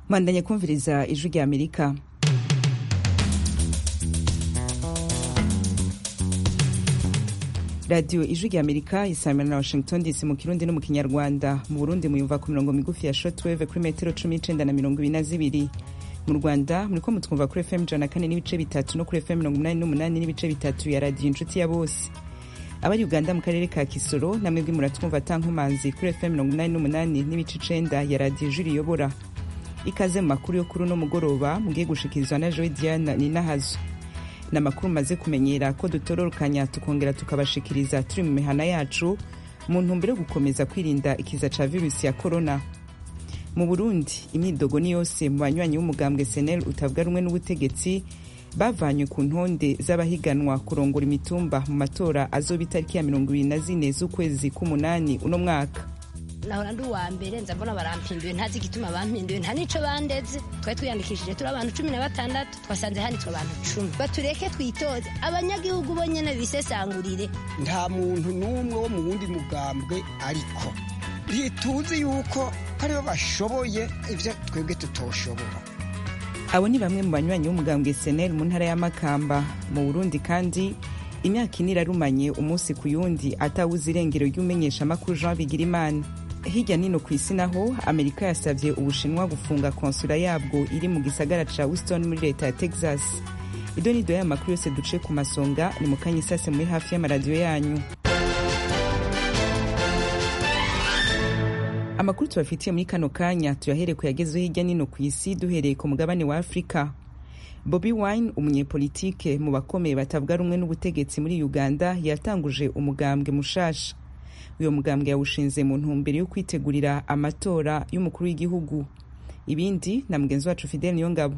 mwandanye kumviriza ijwi rya amerika radiyo ijwi rya amerika isamira na washington dc mu kirundi no mu kinyarwanda mu burundi muyumva ku mirongo migufi ya shortwave kuri metero cumi n'icenda na mirongo ibiri na zibiri mu rwanda muriko mutwumva kuri fm ijana na kane n'ibice bitatu no kuri fm mirongo umunani n'umunani n'ibice bitatu ya radiyo inshuti ya bose abari uganda mu karere ka kisoro namwebwe muratwumva tankumanzi kuri fm mirongo umunani n'umunani n'ibice icenda ya radiyo ijwi riyobora ikaze mu makuru yo kuri uno mugoroba mugiye gushikirizwa na joy diana ninahazo ni amakuru maze kumenyera ko dutororokanya tukongera tukabashikiriza turi mu mihana yacu mu ntumbero yo gukomeza kwirinda ikiza ca virusi ya korona mu burundi imyidogo ni yose mu banywanyi b'umugambwe senel utavuga rumwe n'ubutegetsi bavanywe ku ntonde z'abahiganwa kurongora imitumba mu matora azoba itariki ya mirongo ibiri na zine z'ukwezi k'umunani uno mwaka nahora ndi uwa mbere nza mbona barampinduye ntazi igituma bampinduye nta nico bandeze twari twiyandikishije turi abantu cumi na batandatu twasanze handitswe abantu cumi batureke twitoze abanyagihugu bo nyene bisesangurire nta muntu n'umwe wo mu wundi mugambwe ariko ntituzi yuko aribo bashoboye ivyo twebwe tutoshobora abo ni bamwe mu banywanyi b'umugambwe senel mu ntara ya makamba mu burundi kandi imyaka ine irarumanye umunsi ku yundi atawuze irengero ry'umenyeshamakuru jean bigirimana hirya nino ku isi naho amerika yasabye ubushinwa gufunga konsula yabwo iri mu gisagara ca houston muri leta ya texas ido nido y'aya makuru yose duce ku masonga ni mu kanya isase muri hafi y'amaradiyo yanyu amakuru tubafitiye muri kano kanya tuyahere kuyagezeho hirya nino ku isi duhereye ku mugabane wa afurika bobi wine umunyepolitike mu bakomeye batavuga rumwe n'ubutegetsi muri uganda yatanguje umugambwe mushasha uyo mugambwe yawushinze mu ntumbero yo kwitegurira amatora y'umukuru w'igihugu ibindi na mugenzi wacu fidel niyongabo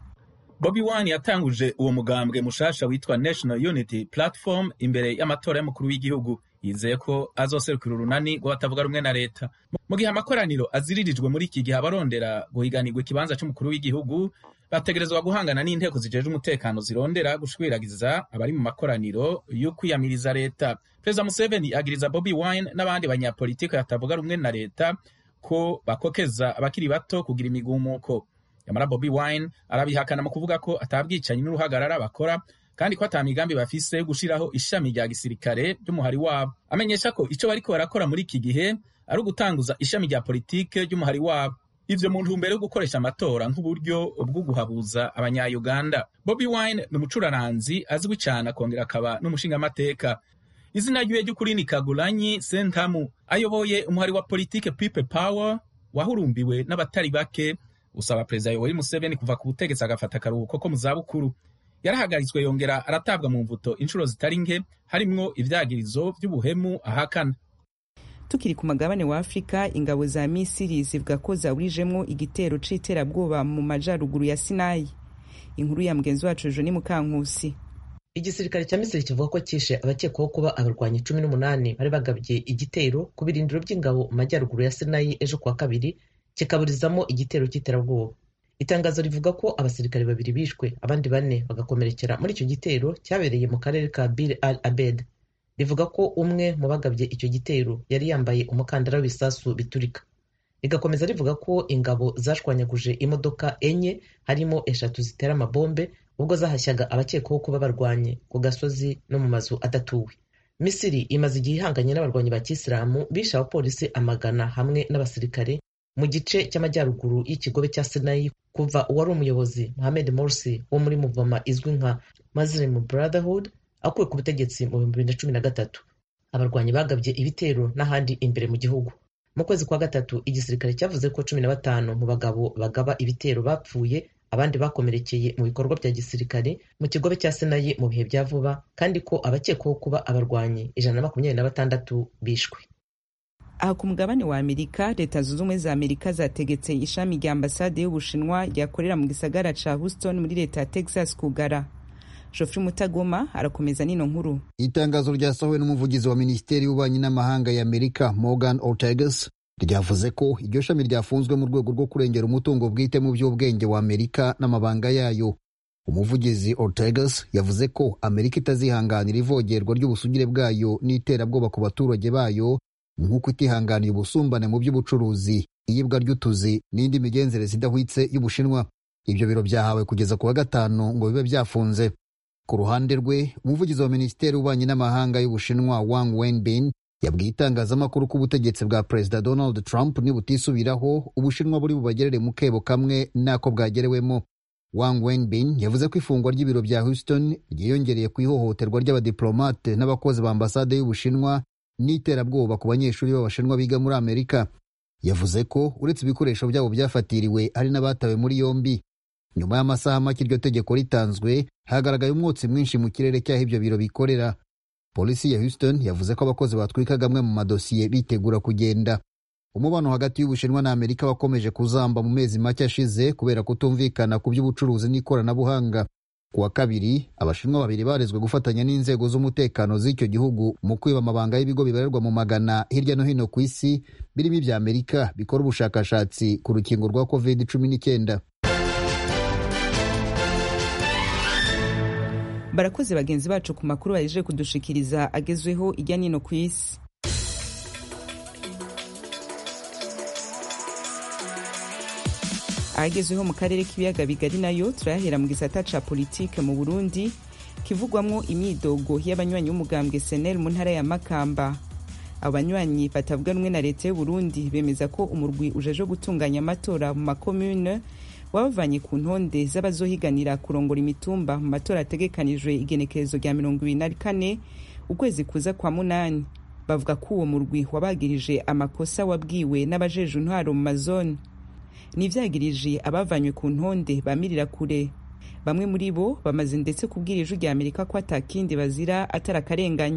bobi wine yatanguje uwo mugambwe mushasha witwa national unity platform imbere y'amatora y'umukuru w'igihugu yizeye ko azoserukira urunani rw'abatavuga rumwe na leta mu gihe amakoraniro aziririjwe muri iki gihe abarondera guhiganirwa ikibanza c'umukuru w'igihugu bategerezwa guhangana n'inteko zijejwe umutekano zirondera gushwiragiza abari mu makoraniro yo kwiyamiriza leta perezida museveni agiriza bobi wine n'abandi banyapolitiki batavuga rumwe na leta ko bakokeza abakiri bato kugira imigumuko yamara bobi wine arabihakana mu kuvuga ko atabwicanyi n'uruhagarara bakora kandi ko ata migambi bafise yo gushiraho ishami rya gisirikare ry'umuhari wabo amenyesha ko ico bariko barakora muri iki gihe ari ugutanguza ishami rya politike ry'umuhari wabo ivyo mu ntumbero yo gukoresha amatora nk'uburyo bwo guhabuza abanya-uganda bobi wine ni umucuraranzi azwi cane akongera akaba n'umushingamateka izina ryiwe ry'ukuri ni kagulanyi sentamu ayoboye umuhari wa politike people power wahurumbiwe n'abatari bake usaba perezida yoweri museveni kuva ku butegetsi agafata akaruhuko ko mu zabukuru yarahagaritswe yongera aratabwa mu mvuto inshuro zitari nke harimwo ivyagirizo vy'ubuhemu ahakana tukiri ku magabane wa afurika ingabo za misiri zivuga ko zaburijemwo igitero c'iterabwoba mu majaruguru ya sinayi inkuru ya mugenzi wacu joni mukankusi igisirikare cya misiri kivuga ko cyishe abakekwaho kuba abarwanyi cumi n'umunani bari bagabye igitero ku birindiro by'ingabo mu majyaruguru ya sinayi ejo kuwa kabiri kikaburizamo igitero cy'iterabwoba itangazo rivuga ko abasirikare babiri bishwe abandi bane bagakomerekera muri icyo gitero cyabereye mu karere ka bir al abed rivuga ko umwe mu bagabye icyo gitero yari yambaye umukandara w'ibisasu biturika rigakomeza rivuga ko ingabo zashwanyaguje imodoka enye harimo eshatu zitera amabombe ubwo zahashyaga abakekwaho kuba barwanye ku gasozi no mu mazu adatuwe misiri imaze igihe ihanganye n'abarwanyi ba kisilamu bishe abapolisi amagana hamwe n'abasirikare mu gice cy'amajyaruguru y'ikigobe cya sinayi kuva uwari umuyobozi mohamed morsi wo muri muvoma izwi nka muslim brotherhood akuwe ku butegetsi mu bihumbi bibiri na cumi na gatatu abarwanyi bagabye ibitero n'ahandi imbere mu gihugu mu kwezi kwa gatatu igisirikare cyavuze ko cumi na batanu mu bagabo bagaba ibitero bapfuye abandi bakomerekeye mu bikorwa bya gisirikare mu kigobe cya senayi mu bihe bya vuba kandi ko abakekwaho kuba abarwanyi ijana na makumyabiri na batandatu bishwe aha ku mugabane wa amerika leta zunze ubumwe za amerika zategetse ishami rya ambasade y'ubushinwa ryakorera mu gisagara ca houston muri leta ya texas kugara Geoffrey Mutagoma arakomeza nino nkuru. Itangazo ryasohowe n'umuvugizi wa Minisiteri y'Ububanyi n'Amahanga ya Amerika Morgan Ortagus ryavuze ko iryo shami ryafunzwe mu rwego rwo kurengera umutungo bwite mu by'ubwenge wa Amerika n'amabanga yayo. Umuvugizi Ortagus yavuze ko Amerika itazihanganira ivogerwa ry'ubusugire bwayo n'iterabwoba ku baturage bayo nk'uko itihanganiye ubusumbane mu by'ubucuruzi iyibwa ry'utuzi n'indi migenzereze idahwitse y'ubushinwa ibyo biro byahawe kugeza ku wa gatanu ngo bibe byafunze ku ruhande rwe umuvugizi wa minisiteri y'ububanyi n'amahanga y'ubushinwa wang wenbin yabwiye itangazamakuru ko ubutegetsi bwa perezida donald trump nibutisubiraho ubushinwa buri bubagerere mu kebo kamwe n'ako bwagerewemo wang wenbin yavuze ko ifungwa ry'ibiro bya houston ryiyongereye ku ihohoterwa ry'abadiplomate n'abakozi ba ambasade y'ubushinwa n'iterabwoba ku banyeshuri b'abashinwa biga muri amerika yavuze ko uretse ibikoresho byabo byafatiriwe hari n'abatawe muri yombi nyuma y'amasaha make iryo tegeko ritanzwe hagaragaye umwotsi mwinshi mu kirere cy'aho ibyo biro bikorera polisi ya houston yavuze ko abakozi batwikaga amwe mu madosiye bitegura kugenda umubano hagati y'ubushinwa na amerika wakomeje kuzamba mu mezi make ashize kubera kutumvikana ku by'ubucuruzi n'ikoranabuhanga ku wa kabiri abashinwa babiri barezwe gufatanya n'inzego z'umutekano z'icyo gihugu mu kwiba amabanga y'ibigo bibarirwa mu magana hirya no hino ku isi birimo ibya amerika bikora ubushakashatsi ku rukingo rwa covid cumi n'icyenda barakoze bagenzi bacu ku makuru bahejeje kudushikiriza agezweho ijya nino ku isi ahagezweho mu karere k'ibiyaga bigari nayo turayahera mu gisata ca politike mu burundi kivugwamwo imyidogo y'abanywanyi b'umugambwe senel mu ntara ya makamba abanywanyi batavuga rumwe na leta y'uburundi bemeza ko umurwi ujeje gutunganya amatora mu makomune wabavanye ku ntonde z'abazohiganira kurongora imitumba mu matora ategekanijwe igenekerezo rya mirongo ibiri na kane ukwezi kuza kwa munani bavuga ko uwo murwi wabagirije amakosa wabwiwe n'abajeje intwaro mu mazone nivyagirije abavanywe ku ntonde bamirira kure bamwe muri bo bamaze ndetse kubwira ijwi rya amerika ko atakindi bazira atari akarenganyo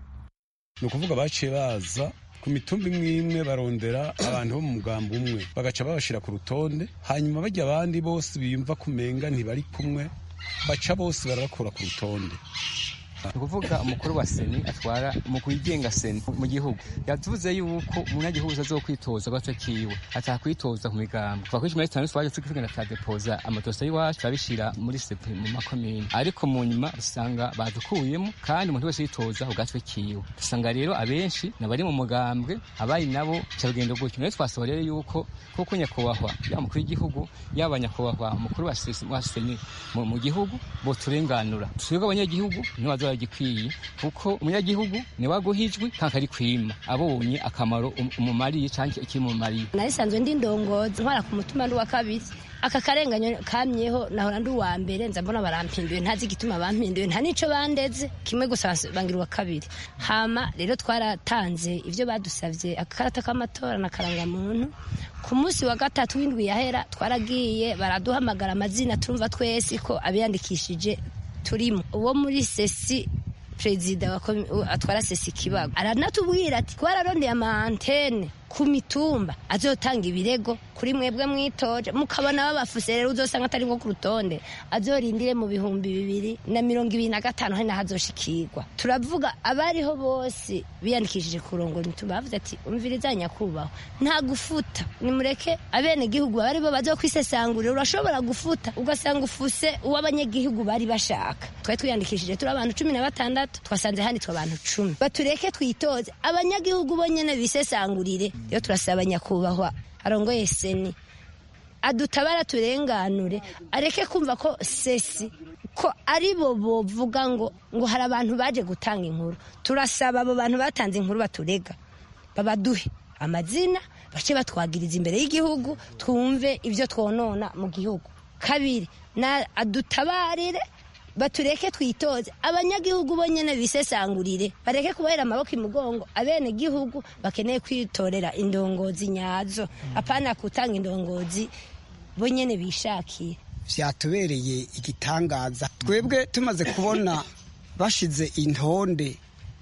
ni ukuvuga baciye baza ku mitumba imwe imwe barondera abantu bo mu mugambi umwe bagaca babashira ku rutonde hanyuma bajya abandi bose biyumva kumenga ntibari kumwe baca bose barabakura ku rutonde ni ukuvuga umukuru wa seni atwara umukuru wigenga seni mu gihugu yavuze yuko umunyagihugu azokwitoza gato kiwe atakwitoza ku migambo kuva kuri cumi na gatanu twaje tugenda turadepoza amadosiye y'iwacu turabishira muri sepe mu makomine ariko mu nyuma usanga badukuyemo kandi umuntu wese yitoza ku gatwe kiwe usanga rero abenshi nabari mu mugambwe abari nabo ca rugendo gutyo rero twasaba rero yuko kuko nyakubahwa yaba umukuru w'igihugu yaba nyakubahwa umukuru wa seni mu gihugu boturenganura twebwe abanyagihugu ntibazoba gikwiye kuko umunyagihugu ni waguhijwe kandi ari kwima abonye akamaro umumariye cyangwa ikimumariye narisanzwe ndi ndongozi ntwara ku mutima ndi wa kabiri aka karenganyo kamyeho nahora ndi uwa mbere nza mbona barampinduye ntazi igituma bampinduye nta nico bandeze kimwe gusa bangira uwa kabiri hama rero twaratanze ivyo badusavye akakarata k'amatora na karangamuntu ku munsi wa gatatu w'indwi yahera twaragiye baraduhamagara amazina turumva twese ko abiyandikishije turimo uwo muri sesi perezida atwara sesi kibago aranatubwira ati twararondeye amantene ku mitumba azotanga ibirego kuri mwebwe mwitoje mukabona babafuse rero uzosanga atari nko ku rutonde azorindire mu bihumbi bibiri na mirongo ibiri na gatanu hari naho azoshikirwa turavuga abariho bose biyandikishije kurongora imitumba bavuze ati umviriza nyakubahwa nta gufuta nimureke abenegihugu bari bo bazokwisesangurira urashobora gufuta ugasanga ufuse uwo abanyagihugu bari bashaka twari twiyandikishije turi abantu cumi na batandatu twasanze handitswe abantu cumi batureke twitoze abanyagihugu bo nyene bisesangurire rero turasaba nyakubahwa arongoye seni adutabara turenganure areke kumva ko sesi ko ari bo bovuga ngo ngo hari abantu baje gutanga inkuru turasaba abo bantu batanze inkuru baturega babaduhe amazina bace batwagiriza imbere y'igihugu twumve ibyo twonona mu gihugu kabiri na adutabarire batureke twitoze abanyagihugu bo nyene bisesangurire bareke kubahera amaboko imugongo abene gihugu bakeneye kwitorera indongozi nyazo apana kutanga indongozi bo nyene bishakiye vyatubereye igitangaza twebwe tumaze kubona bashize intonde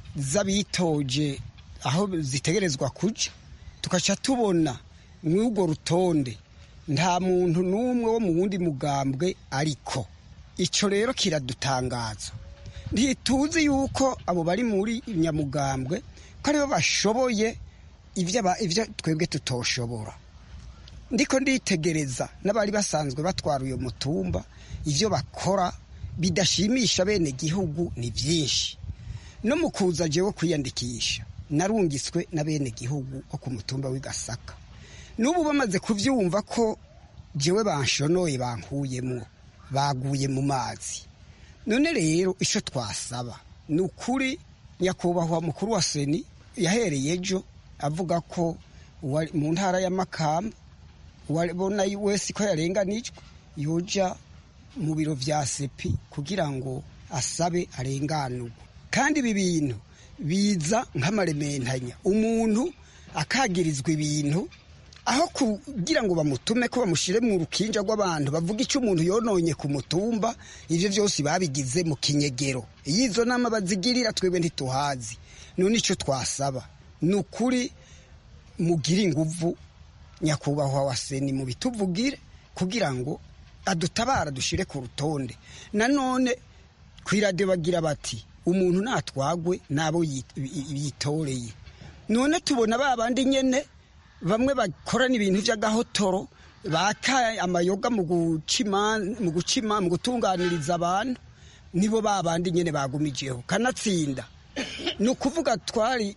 z'abitoje aho zitegerezwa kuja tugaca tubona mw'urwo rutonde nta muntu n'umwe wo mu wundi mugambwe ariko icyo rero kiradutangaza ntituzi yuko abo bari muri nyamugambwe ko aribo bashoboye ibyo twebwe tutoshobora ndiko nditegereza n'abari basanzwe batwara uyu mutumba ibyo bakora bidashimisha bene gihugu ni byinshi no mu kuza jewe kwiyandikisha narungiswe na bene gihugu wo ku mutumba w'igasaka n'ubu bamaze kubyumva ko jewe banshonoye bankuyemo baguye mu mazi none rero icyo twasaba ni ukuri nyakubahwa mukuru wa seni yahereye ejo avuga ko mu ntara ya makamba uwabona wese ko yarenganijwe yoja mu biro bya sepi kugira ngo asabe arenganurwe kandi ibi bintu biza nk'amarementanya umuntu akagirizwa ibintu aho kugira ngo bamutume ko bamushyire mu rukinja rw'abantu bavuga icyo umuntu yononye ku mutumba ibyo byose babigize mu kinyegero iyo izo nama bazigirira twebwe ntituhazi none icyo twasaba ni ukuri mugire inguvu nyakubahwa wa seni mu bituvugire kugira ngo adutabara dushyire ku rutonde nanone ku iradiyo bagira bati umuntu natwagwe n'abo yitoreye none tubona ba bandi nyine bamwe bakorana ibintu by'agahotoro baka amayoga mu gucima mu gutunganiriza abantu nibo ba bandi nyine bagumijeho kanatsinda ni ukuvuga twari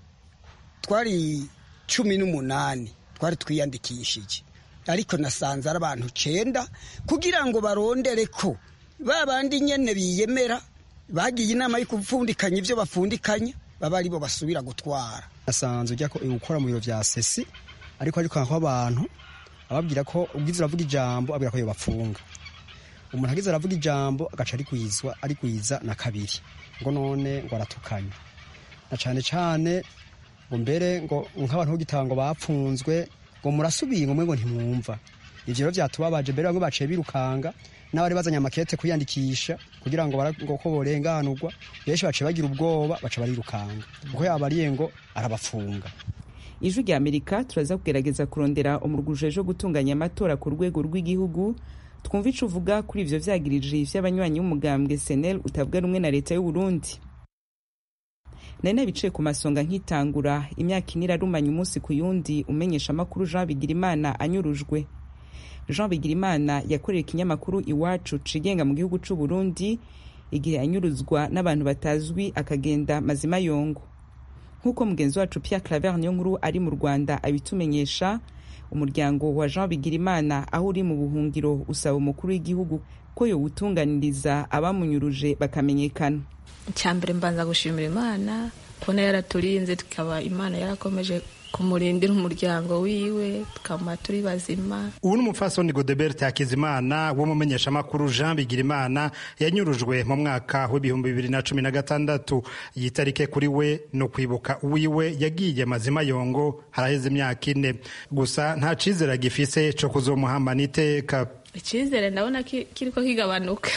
twari cumi n'umunani twari twiyandikishije ariko nasanze ari abantu cyenda kugira ngo barondere ko ba bandi nyine biyemera bagiye inama yo gupfundikanya ibyo bapfundikanya baba aribo basubira gutwara nasanze ujya gukora mu biro bya sesi ariko ariko ko abantu ababwira ko ubwiza uravuga ijambo abwira ko bapfunga umuntu agize aravuga ijambo agaca arikwizwa arikwiza na kabiri ngo none ngo aratukanye na cyane cyane ngo mbere ngo nk'abantu b'igitanga bapfunzwe ngo murasubiye ngo mwe ngo ntimwumva ibyo rero byatubabaje mbere bamwe baciye birukanga n'abari bazanye amakete kwiyandikisha kugira ngo ko borenganurwa benshi baciye bagira ubwoba baca barirukanga kuko yabariye ngo arabafunga ijwi rya amerika turaza kugerageza kurondera umuruguje ejo gutunganya amatora ku rwego rw'igihugu twumva ico uvuga kuri ivyo vyagirije vy'abanywanyi b'umugambwe senel utavuga rumwe na leta y'uburundi nari nabicaye ku masonga nkitangura imyaka ine irarumanya umunsi ku yundi umenyesha amakuru jean bigirimana anyurujwe jean bigirimana yakorera ikinyamakuru iwacu cigenga mu gihugu c'uburundi igihe anyuruzwa n'abantu batazwi akagenda mazima yongo nk'uko mugenzi wacu Pierre Claver niyo nkuru ari mu Rwanda abitumenyesha umuryango wa Jean Bigirimana aho uri mu buhungiro usaba umukuru w'igihugu ko yowutunganiriza abamunyuruje bakamenyekana icyambere mbanza gushimira imana kubona yaraturinze tukaba imana yarakomeje kumurindira umuryango wiwe tukaba turi bazima ubu ni umupfasoni godebert hakizimana w'umumenyeshamakuru jean bigirimana yanyurujwe mu mwaka w'ibihumbi bibiri na cumi na gatandatu iyi tarike kuri we ni ukwibuka uwiwe yagiye mazima yongo haraheze imyaka ine gusa nta cizere agifise co kuzomuhambana iteka icyizere ndabona kiriko kigabanuka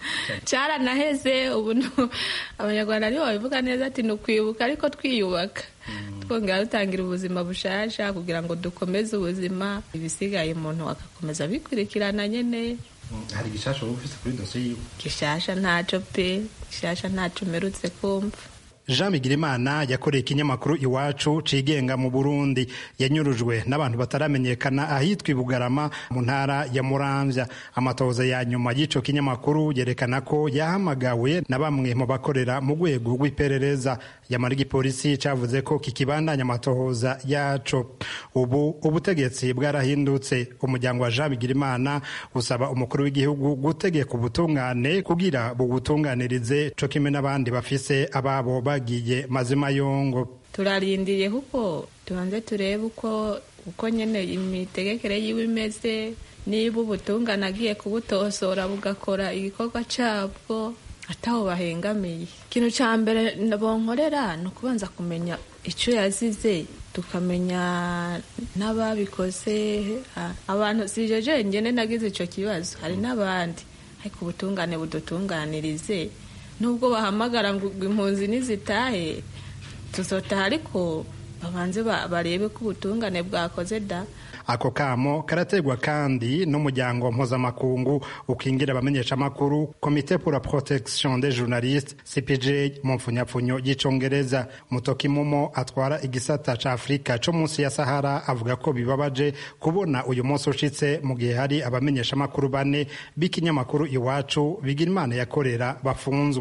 cyaranaheze ubu abanyarwanda nibo babivuga neza ati ni ukwibuka ariko twiyubaka twongera dutangira ubuzima bushasha kugira ngo dukomeze ubuzima ibisigaye umuntu agakomeza abikurikirana nyine hari gishasha wowe ufite kuri dosiye yiwe gishasha ntaco pe gishasha ntaco umerutse kumva jean bigirimana yakoreye ikinyamakuru iwacu cigenga mu burundi yanyurujwe n'abantu bataramenyekana ahitwa ibugarama mu ntara ya muramvya amatohoza ya nyuma y'ico kinyamakuru yerekana ko yahamagawe na bamwe mu bakorera mu rwego rw'iperereza yamara igipolisi cavuze ko kikibandanya amatohoza yaco ubu ubutegetsi bwarahindutse umuryango wa jean bigirimana usaba umukuru w'igihugu gutegeka ubutungane kugira bubutunganirize co kimwe n'abandi bafise ababo bagiye mazima yongo turarindiriye kuko tubanze turebe uko uko nyene imitegekere yiwe imeze niba ubutungane agiye kubutosora bugakora igikorwa cabwo ataho bahengamiye ikintu ca mbere bonkorera ni ukubanza kumenya ico yazize tukamenya n'ababikoze abantu sije jenyene nagize ico kibazo hari n'abandi ariko ubutungane budutunganirize nubwo bahamagara ngo impunzi nizitahe tuzotaha ariko babanze barebe ko ubutungane bwakoze da ako kamo karategwa kandi n'umuryango mpuzamakungu ukingira abamenyeshamakuru komite pour la protection des journalistes cpj mu mpfunyapfunyo y'icongereza mutoki mumo atwara igisata ca afurika co munsi ya sahara avuga ko bibabaje kubona uyu munsi ushitse mu gihe hari abamenyeshamakuru bane b'ikinyamakuru iwacu bigira imana yakorera bafunzwe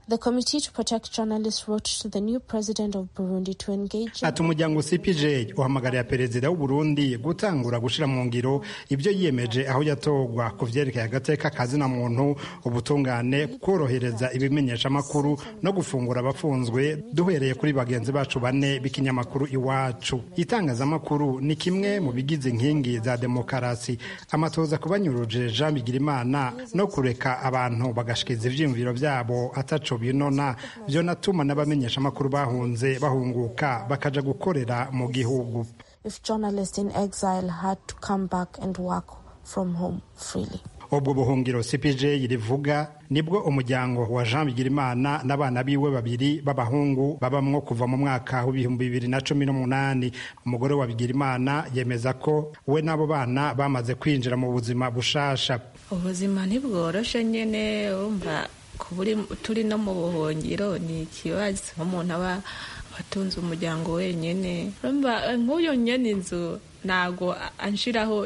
The Committee to Protect Journalists wrote to the new president of Burundi to engage ati umuryango cpj uhamagarira perezida w'uburundi gutangura gushyira mu ngiro ibyo yiyemeje aho yatorwa ku vyerekeye agateka kazina muntu ubutungane korohereza ibimenyeshamakuru no gufungura abafunzwe duhereye kuri bagenzi bacu bane b'ikinyamakuru iwacu itangazamakuru ni kimwe mu bigize inkingi za demokarasi amatoza kubanyuruje jean bigirimana no kureka abantu bagashikiza ivyiyumviro vyabo ataco binona vyonatuma n'abamenyeshamakuru bahunze bahunguka bakaja gukorera mu gihugu if journalists in exile had to come back and work from home freely. ubwo buhungiro cpj rivuga nibwo umuryango wa jean bigirimana n'abana biwe babiri b'abahungu babamwo kuva mu mwaka w'ibihumbi bibiri na cumi n'umunani umugore wa bigirimana yemeza ko we n'abo bana bamaze kwinjira mu buzima bushasha ubuzima ntibworoshe nyine wumva kuba turi no mu buhungiro ni ikibazo nk'umuntu aba atunze umuryango wenyine nk'uyu nyine inzu ntabwo anshiraho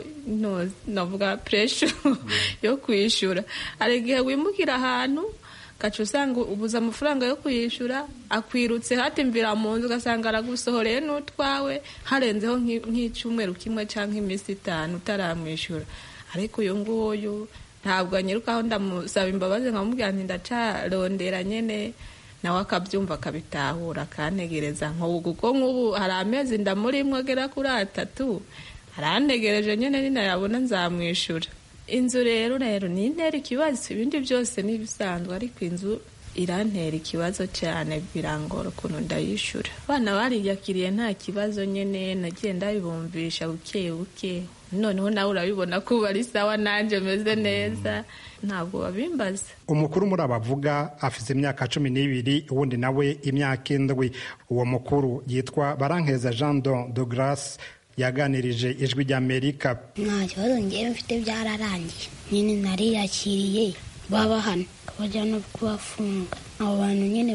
navuga puresha yo kwishyura hari igihe wimukira ahantu gaca usanga ubuze amafaranga yo kuyishyura akwirutse hatimvira mu nzu ugasanga aragusohoreye n'utwawe harenzeho nk'icyumweru kimwe cyangwa iminsi itanu utaramwishyura ariko uyu nguyu ntabwo anyirukaho ndamusaba imbabazi nkamubwira nti ndacarondera nyine nawe akabyumva akabitahura akantegereza nk'ubu kuko nk'ubu hari amezi ndamurimo agera kuri atatu arantegereje nyine ninayabona nzamwishyura inzu rero rero ni intera ikibazo ibindi byose ni ibisanzwe ariko inzu irantera ikibazo cyane birangora ukuntu ndayishyura abana bariyakiriye nta kibazo nyine nagiye ndabibumvisha buke buke noneho nawe urabibona ko ubu ari sawa nanjye meze neza ntabwo babimbaza umukuru muri abavuga afite imyaka cumi n'ibiri uwundi nawe imyaka indwi uwo mukuru yitwa barankeza jean don de grace yaganirije ijwi ry'amerika nta kibazo ngewe mfite byararangiye nyine nariyakiriye baba hano bajya no kubafunga abo bantu nyine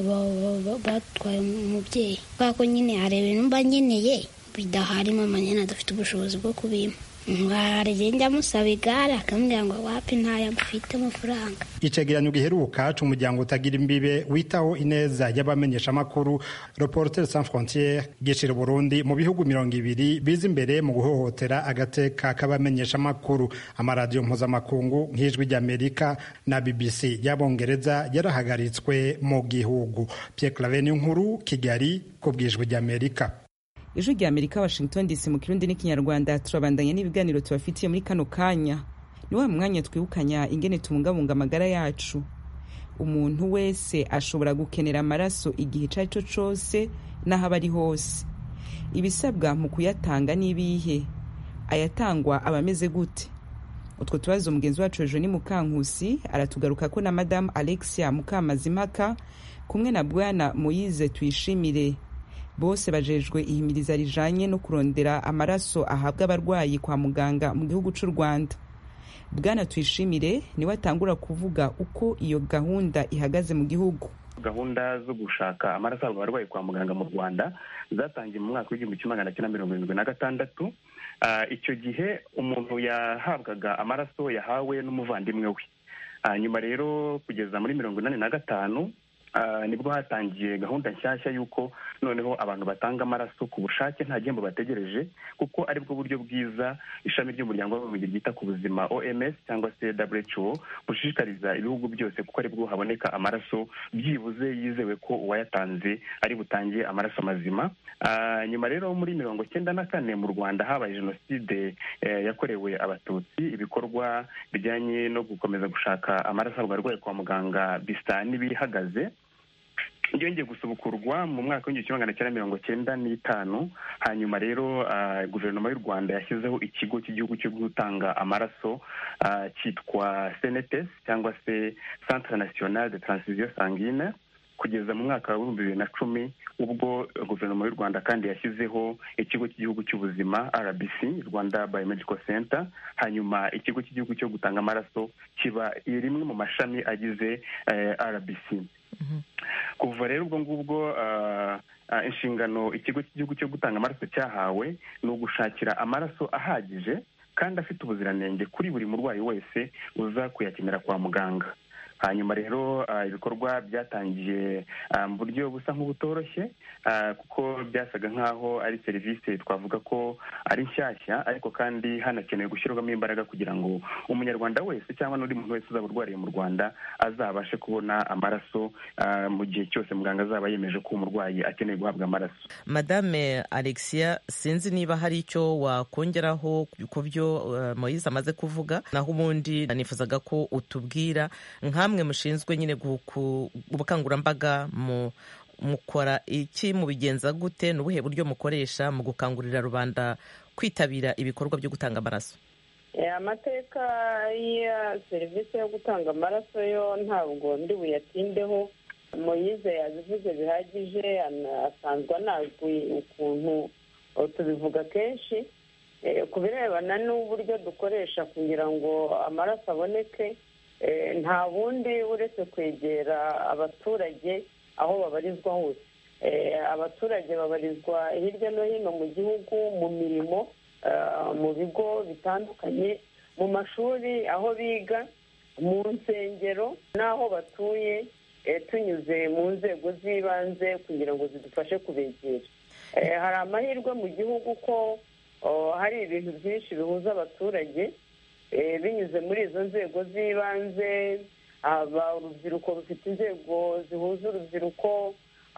batwaye umubyeyi kubera ko nyine hari ibintu mba nkeneye bidahari mama nyine adafite ubushobozi bwo kubimpa hari igihe njya musaba igare akambwira ngo wapi ntayo mfite amafaranga icegeranyo giheruka c'umuryango utagira imbibe witaho ineza y'abamenyeshamakuru reporter sans frontiere gishira burundi mu bihugu mirongo ibiri biza imbere mu guhohotera agateka k'abamenyeshamakuru amaradiyo mpuzamakungu nk'ijwi ry'amerika na bbc y'abongereza yarahagaritswe mu gihugu pierre claveni nkuru kigali ku bwijwi ry'amerika ijwi rya amerika washington dc mu kirundi n'ikinyarwanda turabandanya n'ibiganiro tubafitiye muri kano kanya ni wa mwanya twibukanya ingene tubungabunga amagara yacu umuntu wese ashobora gukenera amaraso igihe icyo ari cyo cyose n'aho aba ari hose ibisabwa mu kuyatanga n'ibihe ayatangwa aba ameze gute utwo tubazo mugenzi wacu hejuru ni mukankusi aratugaruka ko na madamu alexia mukamazimaka kumwe na bwana moyize tuyishimire bose bajejwe ihimiriza rijanye no kurondera amaraso ahabwa abarwayi kwa muganga mu gihugu cy'u rwanda bwana tuyishimire niwe atangura kuvuga uko iyo gahunda ihagaze mu gihugu gahunda zo gushaka amaraso ahabwa abarwayi kwa muganga mu rwanda zatangiye mu mwaka w'igihumbi kimwe magana cyenda mirongo irindwi na gatandatu icyo gihe umuntu yahabwaga amaraso yahawe n'umuvandimwe we nyuma rero kugeza muri mirongo inani na gatanu nibwo hatangiye gahunda nshyashya y'uko noneho abantu batanga amaraso ku bushake nta gihembo bategereje kuko aribwo buryo bwiza ishami ry'umuryango w'abibumbye ryita ku buzima oms cyangwa se who bushishikariza ibihugu byose kuko aribwo haboneka amaraso byibuze yizewe ko uwayatanze ari butange amaraso mazima nyuma rero muri mirongo cyenda na kane mu rwanda habaye jenoside yakorewe abatutsi ibikorwa bijyanye no gukomeza gushaka amaraso abarwayi kwa muganga bisa n'ibihagaze byongeye gusubukurwa mu mwaka w'igihumbi kimwe magana cyenda mirongo cyenda n'itanu hanyuma rero guverinoma y'u rwanda yashyizeho ikigo cy'igihugu cyo gutanga amaraso cyitwa senetes cyangwa se centre national de transfusion sanguine kugeza mu mwaka w'ibihumbi bibiri na cumi ubwo guverinoma y'u rwanda kandi yashyizeho ikigo cy'igihugu cy'ubuzima rbc rwanda biomedical center hanyuma ikigo cy'igihugu cyo gutanga amaraso kiba rimwe mu mashami agize rbc kuva rero ubwo ngubwo inshingano ikigo cy'igihugu cyo gutanga amaraso cyahawe ni ugushakira amaraso ahagije kandi afite ubuziranenge kuri buri murwayi wese uza kuyakenera kwa muganga hanyuma rero ibikorwa byatangiye mu buryo busa nk'ubutoroshye kuko byasaga nk'aho ari serivisi twavuga ko ari nshyashya ariko kandi hanakenewe gushyirwamo imbaraga kugira ngo umunyarwanda wese cyangwa n'undi muntu wese uzaba urwariye mu rwanda azabashe kubona amaraso mu gihe cyose muganga azaba yemeje ko umurwayi akeneye guhabwa amaraso madame alexia sinzi niba hari icyo wakongeraho ku byo moyize amaze kuvuga naho ubundi nifuzaga ko utubwira nkamwe mushinzwe nyine ubukangurambaga mu mukora iki mubigenza gute ni ubuhe buryo mukoresha mu gukangurira rubanda kwitabira ibikorwa byo gutanga amaraso amateka ya serivisi yo gutanga amaraso yo ntabwo ndi buyatindeho moyize yabivuze bihagije asanzwe anazwi ukuntu tubivuga kenshi ku birebana n'uburyo dukoresha kugira ngo amaraso aboneke nta bundi uretse kwegera abaturage aho babarizwa hose abaturage babarizwa hirya no hino mu gihugu mu mirimo mu bigo bitandukanye mu mashuri aho biga mu nsengero n'aho batuye tunyuze mu nzego z'ibanze kugira ngo zidufashe kubegera hari amahirwe mu gihugu ko hari ibintu byinshi bihuza abaturage binyuze muri izo nzego z'ibanze aba urubyiruko rufite inzego zihuza urubyiruko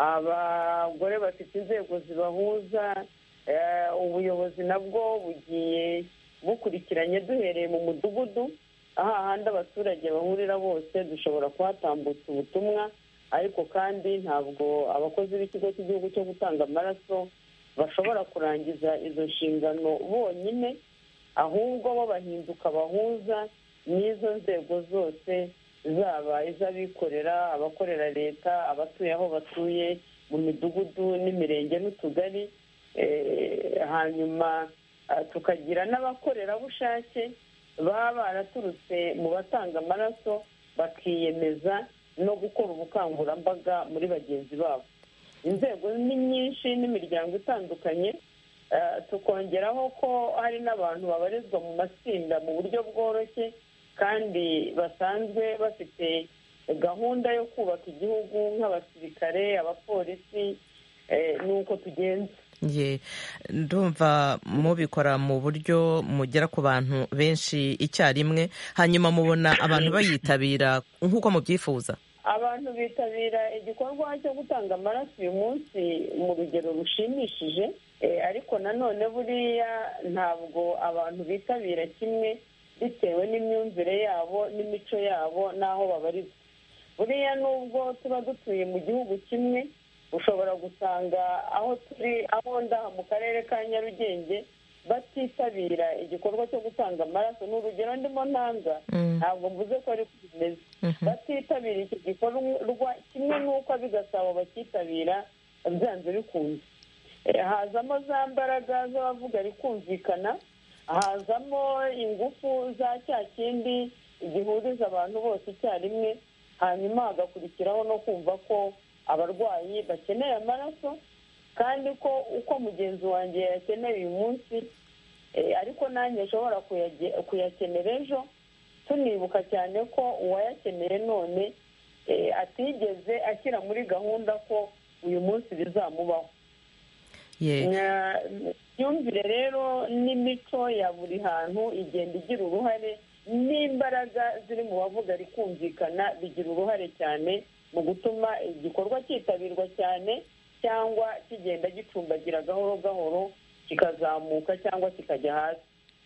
abagore bafite inzego zibahuza ubuyobozi nabwo bugiye bukurikiranye duhereye mu mudugudu aho ahandi abaturage bahurira bose dushobora kuhatambutsa ubutumwa ariko kandi ntabwo abakozi b'ikigo cy'igihugu cyo gutanga amaraso bashobora kurangiza izo nshingano bonyine ahubwo bo bahinduka bahuza n'izo nzego zose zaba iz'abikorera abakorera leta abatuye aho batuye mu midugudu n'imirenge n'utugari hanyuma tukagira n'abakorerabushake baba baraturutse mu batanga amaraso bakiyemeza no gukora ubukangurambaga muri bagenzi babo inzego ni nyinshi n'imiryango itandukanye tukongeraho ko hari n'abantu babarizwa mu matsinda mu buryo bworoshye kandi basanzwe bafite gahunda yo kubaka igihugu nk'abasirikare abapolisi ni uko tugenza ye ndumva mubikora mu buryo mugera ku bantu benshi icyarimwe hanyuma mubona abantu bayitabira nk'uko mubyifuza abantu bitabira igikorwa cyo gutanga amaraso uyu munsi mu rugero rushimishije ariko nanone buriya ntabwo abantu bitabira kimwe bitewe n'imyumvire yabo n'imico yabo n'aho babarizwa buriya nubwo tuba dutuye mu gihugu kimwe ushobora gusanga aho turi aho ndaha mu karere ka nyarugenge batitabira igikorwa cyo gutanga amaraso ni urugero ndimo ntanga ntabwo mvuze ko ariko bimeze batitabira iki gikorwa kimwe n'uko ab'igasabo bakitabira byanze bikunze hazamo za mbaraga z'abavuga rikumvikana hazamo ingufu za cya kindi gihuriza abantu bose icyarimwe hanyuma hagakurikiraho no kumva ko abarwayi bakeneye amaraso kandi ko uko mugenzi wanjye yayakeneye uyu munsi ariko nanjye nshobora kuyakenera ejo tunibuka cyane ko uwayakeneye none atigeze ashyira muri gahunda ko uyu munsi bizamubaho imyumvire rero n'imico ya buri hantu igenda igira uruhare n'imbaraga ziri mu bavuga rikumvikana bigira uruhare cyane mu gutuma igikorwa cyitabirwa cyane cyangwa kigenda gicumbagira gahoro gahoro kikazamuka cyangwa kikajya hasi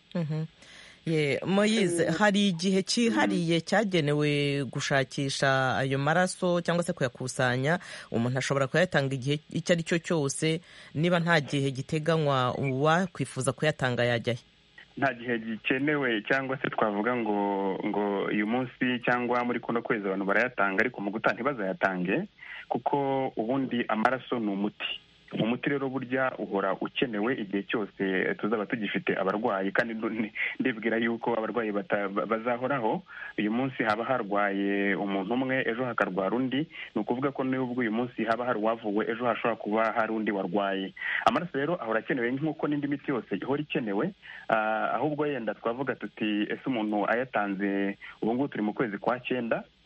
moyize hari igihe cyihariye cyagenewe gushakisha ayo maraso cyangwa se kuyakusanya umuntu ashobora kuyatanga igihe icyo ari cyo cyose niba nta gihe giteganywa uwakwifuza kuyatanga yajyahe nta gihe gikenewe cyangwa se twavuga ngo ngo uyu munsi cyangwa muri kuno kwezi abantu barayatanga ariko mu gutaha ntibazayatange kuko ubundi amaraso ni umuti umuti rero burya uhora ukenewe igihe cyose tuzaba tugifite abarwayi kandi ndibwira yuko abarwayi bazahoraho uyu munsi haba harwaye umuntu umwe ejo hakarwara undi ni ukuvuga ko n'ubwo uyu munsi haba hari uwavuwe ejo hashobora kuba hari undi warwaye amaraso rero ahora akenewe nk'uko n'indi miti yose ihora ikenewe ahubwo yenda twavuga tuti ese umuntu ayatanze ubu ngubu turi mu kwezi kwa cyenda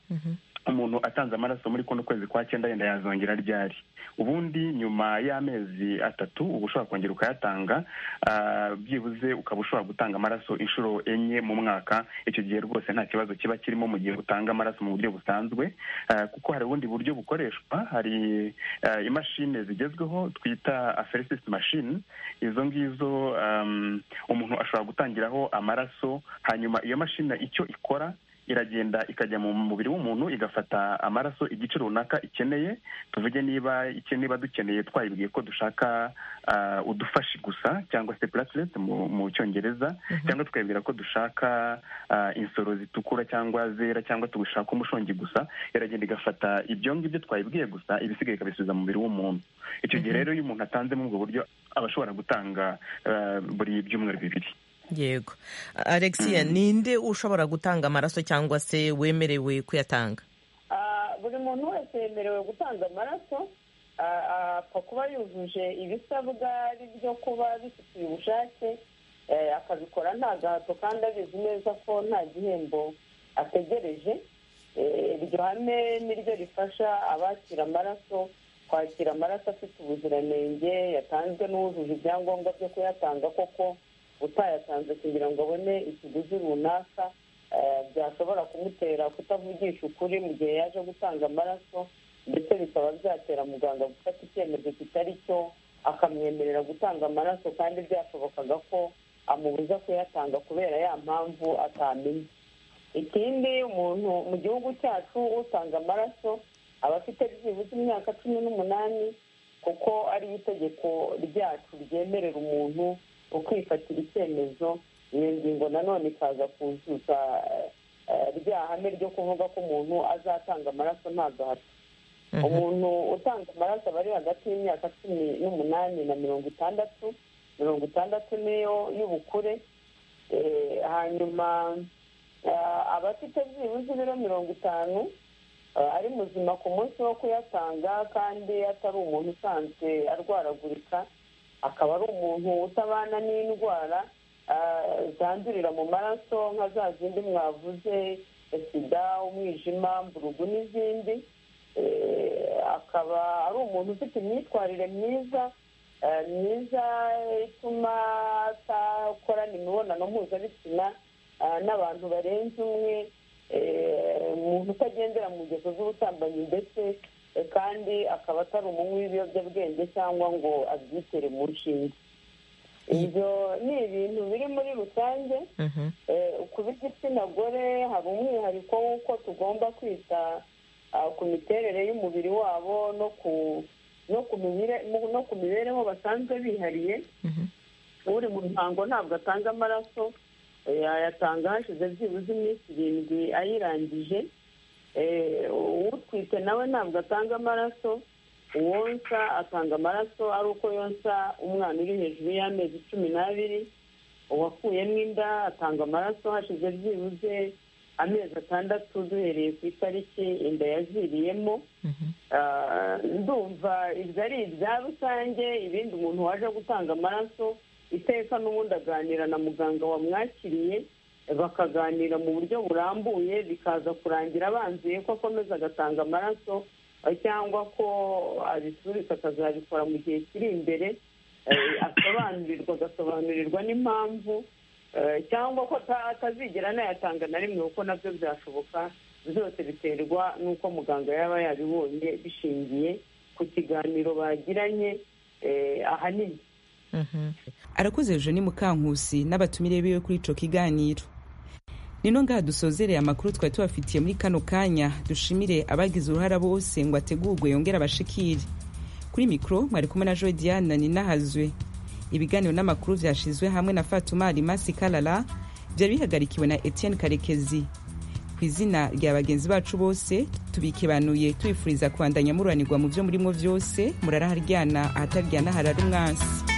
umuntu atanze amaraso muri kuno kwezi kwa cyenda yenda yazongera ryari ubundi nyuma y'amezi atatu uba ushobora kongera ukayatanga byibuze ukaba ushobora gutanga amaraso inshuro enye mu mwaka icyo gihe rwose nta kibazo kiba kirimo mu gihe utanga amaraso mu buryo busanzwe kuko hari ubundi buryo bukoreshwa hari imashini zigezweho twita aferesis machine izo ngizo umuntu ashobora gutangiraho amaraso hanyuma iyo mashini icyo ikora iragenda ikajya mu mubiri w'umuntu igafata amaraso igice runaka ikeneye tuvuge niba niba dukeneye twayibwiye ko dushaka udufashi gusa cyangwa se platelet mu cyongereza cyangwa tukayibwira ko dushaka insoro zitukura cyangwa zera cyangwa tugashaka umushongi gusa iragenda igafata ibyo ngibyo twayibwiye gusa ibisigaye ikabisubiza mu mubiri w'umuntu icyo gihe rero iyo umuntu atanze muri ubwo buryo aba ashobora gutanga buri byumweru bibiri yego alexia ninde ushobora gutanga amaraso cyangwa se wemerewe kuyatanga buri muntu wese yemerewe gutanga amaraso apfa kuba yujuje ibisabwa ari byo kuba bifitiye ubushake akabikora nta gahato kandi abizi neza ko nta gihembo ategereje iryo hame niryo rifasha abakira amaraso kwakira amaraso afite ubuziranenge yatanzwe n'uwujuje ibyangombwa byo kuyatanga koko utayatanze kugira ngo abone ikiguzi runaka byashobora kumutera kutavugisha ukuri mu gihe yaje gutanga amaraso ndetse bikaba byatera muganga gufata icyemezo kitari cyo akamwemerera gutanga amaraso kandi byashobokaga ko amubuza kuyatanga kubera ya mpamvu atamenye ikindi umuntu mu gihugu cyacu utanga amaraso aba afite byibuze imyaka cumi n'umunani kuko ari itegeko ryacu ryemerera umuntu ukwifatira icyemezo iyo ngingo nanone ikaza kuzuza rya hame ryo kuvuga ko umuntu azatanga amaraso nta gahato umuntu utanga amaraso aba ari hagati y'imyaka cumi n'umunani na mirongo itandatu mirongo itandatu niyo y'ubukure hanyuma aba afite byibuze ibiro mirongo itanu ari muzima ku munsi wo kuyatanga kandi atari umuntu usanzwe arwaragurika akaba ari umuntu utabana n'indwara zandurira mu maraso nka za zindi mwavuze sida umwijima mburugu n'izindi akaba ari umuntu ufite imyitwarire myiza myiza ituma atakorana imibonano mpuzabitsina n'abantu barenze umwe umuntu utagendera mu ngeso z'ubusambanyi ndetse kandi akaba atari umunywi w'ibiyobyabwenge cyangwa ngo abyitere mu nshinge ibyo ni ibintu biri muri rusange ku b'igitsina gore hari umwihariko w'uko tugomba kwita ku miterere y'umubiri wabo no ku no ku mibereho basanzwe bihariye uri mu ruhango ntabwo atanga amaraso yayatanga hashize byibuze iminsi irindwi ayirangije utwite nawe ntabwo atanga amaraso uwonsa atanga amaraso ari uko yonsa umwana uri hejuru y'amezi cumi n'abiri uwakuyemo inda atanga amaraso hashize byibuze amezi atandatu duhereye ku itariki inda yaziriyemo ndumva ibyo ari ibya rusange ibindi umuntu waje gutanga amaraso iteka n'ubundi aganira na muganga wamwakiriye bakaganira mu buryo burambuye bikaza kurangira abanzuye ko akomeza agatanga amaraso cyangwa ko abisubika akazabikora mu gihe kiri imbere asobanurirwa agasobanurirwa n'impamvu cyangwa ko atazigera anayatanga na rimwe kuko nabyo byashoboka byose biterwa n'uko muganga yaba yabibonye bishingiye ku kiganiro bagiranye ahanini arakoze eugenie mukankusi n'abatumire biwe kuri ico kiganiro nino ngaha dusozereye amakuru twari tubafitiye muri kano kanya dushimire abagize uruhara bose ngo ategurwe yongere abashikire kuri mikoro mwari kumwe na joe diana ninahazwe ibiganiro n'amakuru vyashizwe hamwe na fatuma alimasi kalala vyari bihagarikiwe na etienne karekezi ku izina rya bagenzi bacu bose tubikibanuye tubifuriza kubandanya mururanirwa mu vyo murimwo vyose muraraharyana ahataryana harara umwansi